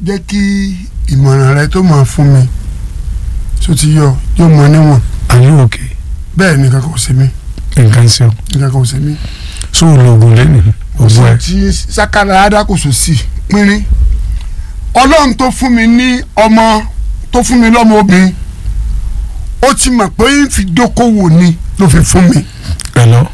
jẹ́ kí ìmọ̀ràn rẹ tó máa fún mi tó ti yọ yóò mọ níwọ̀n are you okay bẹ́ẹ̀ ni kankan ò ṣe mí nǹkan ṣe o kankan ò ṣe mí. so ológun lẹ́nu gbogbo ẹ̀ tí sakara adakoso sí pínrín ọlọ́run tó fún mi ní ọmọ tó fún mi lọ́mọ obìnrin ó ti mọ̀ pé ń fi dókòwò ni ló fi fún mi. pẹ̀lọ́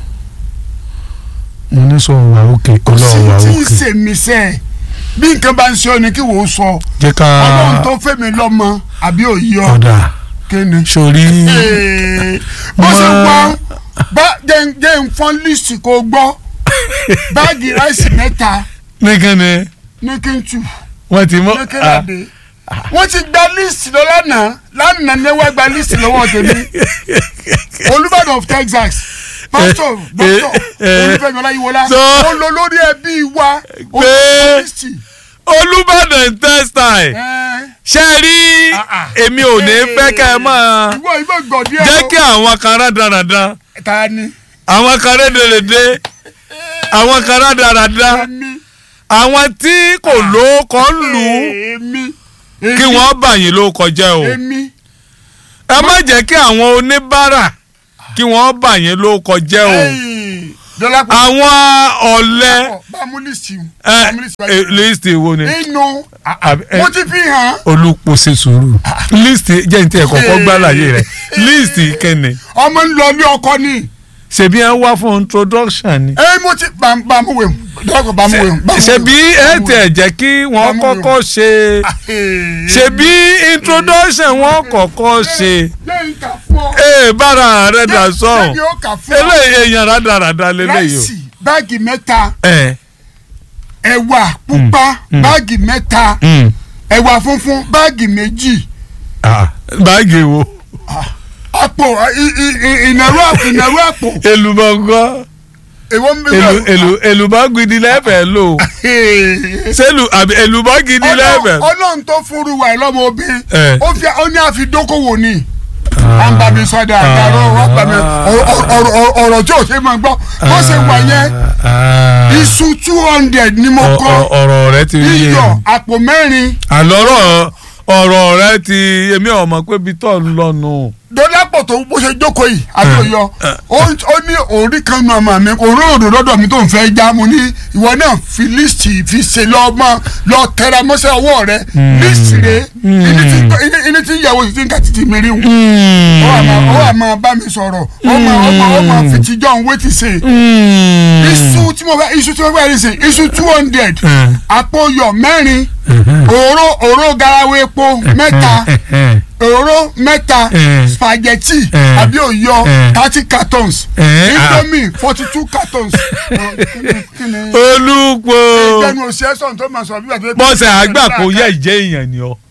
mo ní sọ wà òkè kò sí ọlọ́run wà tí ń òkè sèmi sẹ́ ẹ̀ bí nǹkan bá ń ṣe ọ ni kí wò ó sọ jẹ́ ká ọlọ́run tó fẹ́ mi lọ́mọ àbí òye ọ ọ̀dà kéne. sórí Ee, bó ṣe Mọ- gbọ́ bá jẹ́ jẹ́ ń fọ́n lísì kó gbọ́ báàgì ráìsì mẹ́ta nìkan ni ní kí n tù. wọ́n ti mọ́ lókèrèdè wọ́n ti gba líìsì lọ lánàá lánàá ní wọ́n gba líìsì lọ́wọ́ tèmi olùbàdàn of texas pásítọ̀ dókítọ̀ olùfẹ́mi ọláyíwọlá So- ó lọ lórí ẹbí wa ó Pé- gba líìsì. olùbàdàn textile ṣe rí Ah, ah. èmi ò ní fẹ́ kẹ́ ẹ máa ìwọ ìwọ gbọ̀dí ẹ̀ jẹ́ kí àwọn kan rádaràda ta ni àwọn kan rédèrèdè àwọn kan rádaràda èmi àwọn tí kò lóókọ ń lù ú èmi kí wọ́n bà yín lóókọ jẹ́ o èmi ẹ má jẹ́ kí àwọn oníbàárà kí wọ́n bà yín lóókọ jẹ́ o dọ́là pọ̀ àwọn ọ̀lẹ bá mú líìsì ẹ bá mú líìsì ẹ, líìsì wo ni inú àbí- ẹ- mo ti fi hàn olùpọ̀ ṣe sùúrù líìsì jẹ́ ní tí ẹ̀ kọ́kọ́ gbá láyé rẹ̀ líìsì kẹ́ni ọmọ ń lọ ní ọkọ ni. ṣebí ẹ wá fún introduction ni ẹ mo ti bàmú wẹ̀ dọ́kọ̀ bàmú wẹ̀. ṣebí ẹ tẹ̀ jẹ́ kí wọ́n Bámú kọ́kọ́ ṣe ṣebí introduction wọ́n kọ́kọ́ ṣe lẹ́yìn kà fún ọ. ee bára rẹ̀ dà sọ̀hún lẹ́yìn ó kà fún ọ. eléyìí èèyàn rádaràda lélẹ́yìí ráìsì báàgì mẹ́ta o. ẹ ẹ̀wà pupa báàgì mẹ́ta mm, ẹ̀wà funfun báàgì méjì ah, báàgì wo àpò i- i- i- ìnàró àpò ìnàró àpò èlùbọ̀ngàn èwo ń bẹ èlù èlù èlùbọ̀ gidi lẹ́fẹ̀ẹ́ lò sẹ́lù àbí èlùbọ̀ gidi lẹ́fẹ̀ẹ́. ọlọ́run tó fúru wà lọ́mọ obìnrin Eh. ó fi ó ní àfi dókòwò ni à ń bá mi sọdọ àdàrọ wà bá mi ọ̀rọ̀- ọ̀rọ̀ ọ̀rọ̀- ọ̀rọ̀ tí ò ṣe máa gbọ́ bó ṣe wà yẹn iṣu two hundred ni mo kọ́ ọ̀rọ̀ rẹ ti yé iyọ̀ mi. àpò mẹ́rin àlọ́rọ̀ ọ̀rọ̀ rẹ ti èmi ọmọ pé bí tọ́ ń lọ́nu. dọ́lápọ̀ tó bó ṣe jókòó yìí àtòyọ ó ó ní orí kan nu ọmọ mi òró òdò lọ́dọ̀ mi tó ń fẹ́ já mo ní ìwọ náà fi líìsì fi ṣe lọ́mọ lọ tẹra mọ́ṣẹ́ ọwọ́ rẹ líìsì rẹ ìní tí- ìní- ìní tí ìyàwó sì ti ń kà títí mi rí wọn. ó wà máa ó wà máa bá mi sọ̀rọ̀ ó máa ó máa ó máa fi tijọ́ ń wé ti ṣe iṣu tí mo fẹ́ iṣu tí mo fẹ́ rí sí iṣu two hundred àpò yọ̀ mẹ́rin òró òró garawo epo mẹ́ta òróró mẹ́ta Eh. spaghetti Eh. àbí òyọ Eh. thirty cartons Eh, indomie forty two cartons. Ọ, kíni- kíni- olùpọ̀ ìgbẹ́nu òsì ẹ̀sán tó máa sọ bí wàá tó. bọ́sẹ̀ àgbà kò yẹ ìjẹ́ èèyàn ni ọ.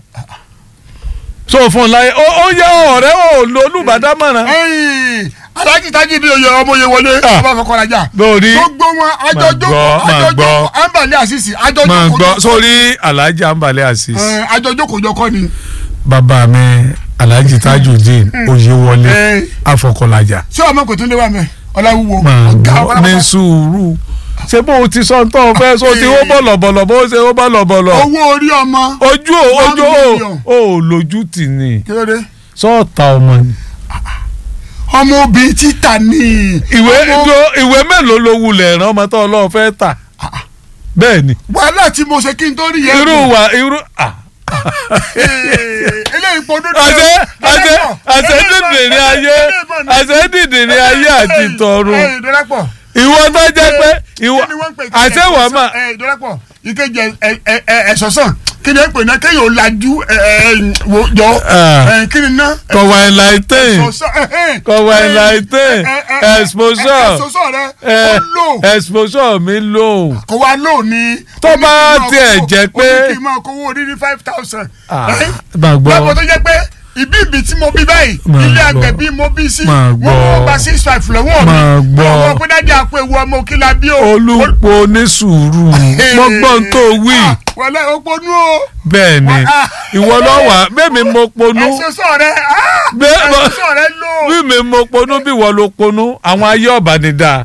so fún un láyé ó ó yẹ ọ̀rẹ́ ò lo olùbádámọ̀ràn. ẹyìn alájí tají bí oyè ọmọ oyè wọlé Ah. ọba fọkànlájà lórí gbogbo wọn Máa àjọjókòó gbọ́, máa àjọjókòó gbọ́. àǹbàlẹ̀ àṣìṣì máa àjọjókòó gbọ́ sórí alhaji anbalẹ̀ asis ẹ, àjọjókòó jọkọ ni. bàbá mi alhaji tajudeen oyewọlé ẹ, afọkọlajà ṣé ọmọ kò tún lé wa mẹ ọláwúwo máa ọgá gbọ́ ní ọlọ́pàá. sùúrù ṣé bó o ti sọ tó o fẹ́ so ti ó bọ̀lọ̀bọ̀lọ̀ bó o ṣe ó bọ̀lọ̀bọ̀lọ̀ owó orí ọmọ ojú ò One ojú ò million. ò lójú tì ní kí ló dé. sọ́ọ̀tà ọmọ ni. ọmọ obìnrin títà ni. ìwé Ọmọ- do- ìwé mélòó ló wulẹ̀ rán ọmọ tó ọlọ́run fẹ́ tà bẹ́ẹ̀ ni wàhálà tí mo ṣe kí n tó rí yẹn. irú wa irú ah, Ee, eléyìí pọ̀ dúdú. àṣẹ àṣẹ àṣẹ dìdìrín ayé àṣẹ dìdìrín ayé àti tọ̀run ìdọ́lápọ̀ ìwọ tó jẹ́ pé ìwọ kí ni wọ́n ń pè é? àṣẹ wà má ìdọ́lápọ̀ ìkejì ẹ̀sọ̀sán kí ni ẹ pè náà kéèyàn ò lajú ẹ, ẹ, wò jọ Ah. ẹ, kí ni ná. kọ̀wá enlighten Ẹ̀sọ̀sán, ẹ, ẹ, kọ̀wá ẹ, enlighten ẹ, ẹ, ẹ, exposure ẹ̀sọ̀sán rẹ ẹ, ó lò exposure mi lò kó wa lò ní. Tó bá ó ní kí n máa tiẹ̀ kówó- jẹ́ pé- ó ní kí n máa kówó orí ní five thousand. gbàgbọ́ lọ́pọ̀ tó jẹ́ pé ibi ibi tí mo bí báyìí Máa ilé gbọ́. àgbẹ̀ bí mo bí sí Máa wọ́n gbọ́. wọ́n gba six five lọ́wọ́ mi Máa gbọ́. àwọn ọmọ pẹ́dájà àpò ewu ọmọ òkìlá bí o. olùpọ̀ ní sùúrù mọ́gbọ́n tó wí Ah, wọlé òponú o bẹ́ẹ̀ ni Ah. ìwọ lọ́wọ́ bẹ́ẹ̀ mi mo ponú ẹsẹ̀ sọ̀ rẹ Bẹ́ẹ̀ bọ́- ẹsẹ̀ sọ̀ rẹ lò. bí mi mo ponú bí wọ́n ló ponú àwọn ayé ọ̀bà ni dáa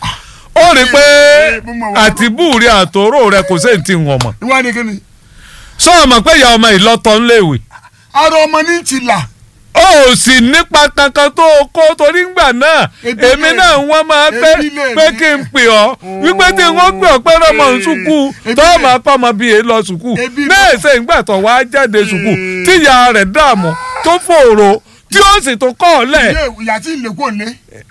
ó rí i pé mo mọ̀ wá. àtibú rẹ àtòrò rẹ kò sí ti wọ̀n mọ̀ ìwọ ni kí ni. sọ ọmọ pé ìyá ọmọ ìlọtọ ńléèwé ara ọmọ ní ti là ó ò sì nípa kankan tó o kó torí ngbà náà Ebi èmi lè- náà wọ́n máa pé ebi lè pé ní. kí n pè ọ́ wípé tí wọ́n pè ọ́ pé rọmọ ń sùkú Ebi tó lè- máa pọ́ ọmọ bíi èé lọ sùkú Ebi lè- náà ṣe ìgbà tó wá jáde sùkú tíya rẹ̀ dààmú tó fòrò tí ó sì tó kọ́ ọ lẹ̀. ilé ìyá tí ilé kò lé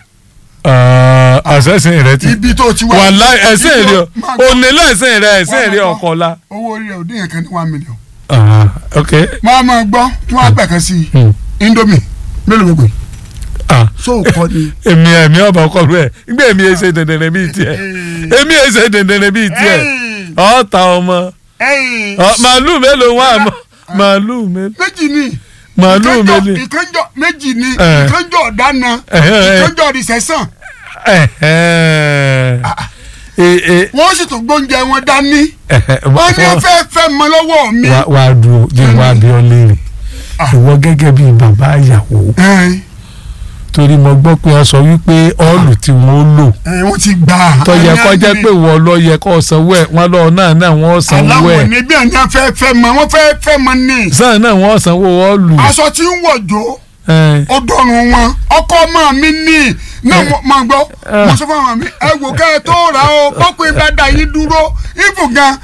àṣẹ̀sìn rẹ ti ibi tó ti wá. wàhálà ẹ̀sìn ibi rí tó- ọ máa gbọ́. onílẹ̀ ẹ̀sìn rẹ ẹ̀sìn Máa rí gbọ́. ọkọ̀ la. owó orí rẹ̀ ò dín yẹn kan ní one million. ok máa máa gbọ́ tí wọ́n á gbẹ̀kan sí i indomie mélòó gbogbo yìí ah so kọ́ ni. èmi ẹ̀mí ọba ọkọ rẹ gbé èmi ẹsẹ dẹndẹrẹ bíi tiẹ̀ èmi ẹsẹ dẹndẹrẹ bíi tiẹ̀ Ẹ̀yìn, ọ̀ọ́ta ọmọ ẹ̀yìn, ọ, màálù mélòó wà mọ́ màálù mélòó méjì ni màálù ìkànjọ mélòó ìkànjọ méjì ni Eh. ìkànjọ ọ̀dáná Eh, eh. ìkànjọ rìsẹ̀sán ẹ̀hẹ́n. Ẹ- ẹ- wọ́n sì tún gbóúnjẹ wọn dání ẹ̀hẹ́, wọ́n ní wá- fẹ́ fẹ́ mọ lọ́wọ́ mi. wá wá dúró jẹ́ wá bí ọ léèrè Ah. ìwọ gẹ́gẹ́ bíi bàbá ìyàwó Ẹ̀yìn, torí mo gbọ́ pé wọ́n sọ wípé ọ́ọ̀lù tí wọ́n lò ẹ̀yìn, wọ́n ti gbà á. tó yẹ Ẹ̀yìn, kó jẹ́ ẹ̀yìn. pé wọ́n lọ yẹ kó sanwó ẹ̀ wọ́n lọ náà náà wọ́n sanwó aláwọ̀ ẹ̀ ní bí àná fẹ́ fẹ́ mọ wọ́n fẹ́ fẹ́ mọ ní. sáà náà wọ́n sanwó ọ́ọ̀lù. aṣọ tí ń wọ̀jọ́ ẹ̀. ó dọ̀rùn wọn ọkọ ọmọ mi ní náà mo- máa gbọ́ Eh. mo sọ fún ọmọ mi ẹ wò kẹ́ ẹ tó rà ó pọ́pọ́ ìbàdàn yìí dúró ibù gan